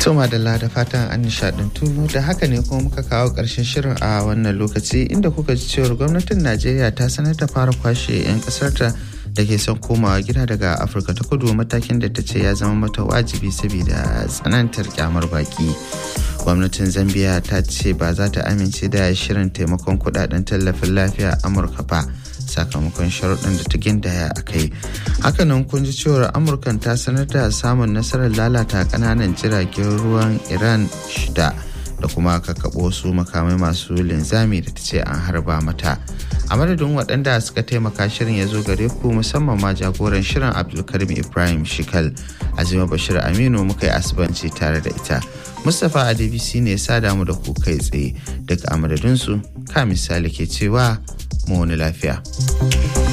Tuma da da fatan an nishadantu da haka ne kuma muka kawo ƙarshen shirin a wannan lokaci inda kuka ji cewar gwamnatin Najeriya ta sanar da fara kwashe 'yan ƙasarta da ke son komawa gida daga Afirka ta kudu matakin da ta ce ya zama mata wajibi saboda tsanantar kyamar baki. Gwamnatin Zambia ta ce ba za ta amince da shirin taimakon kudaden tallafin lafiya Amurka ba. sakamakon sharuɗin da ta gindaya a kai hakanan kun ji cewar amurkan ta sanar da samun nasarar lalata ƙananan jiragen ruwan iran shida da kuma kakkaɓo su makamai masu linzami da ta ce an harba mata a madadin waɗanda suka taimaka shirin ya zo gare ku musamman ma jagoran shirin abdulkarim ibrahim shikal azima bashir aminu muka yi asibanci tare da ita mustapha adebisi ne sa damu da ku kai tsaye daga a madadinsu ka misali ke cewa mu wani lafiya.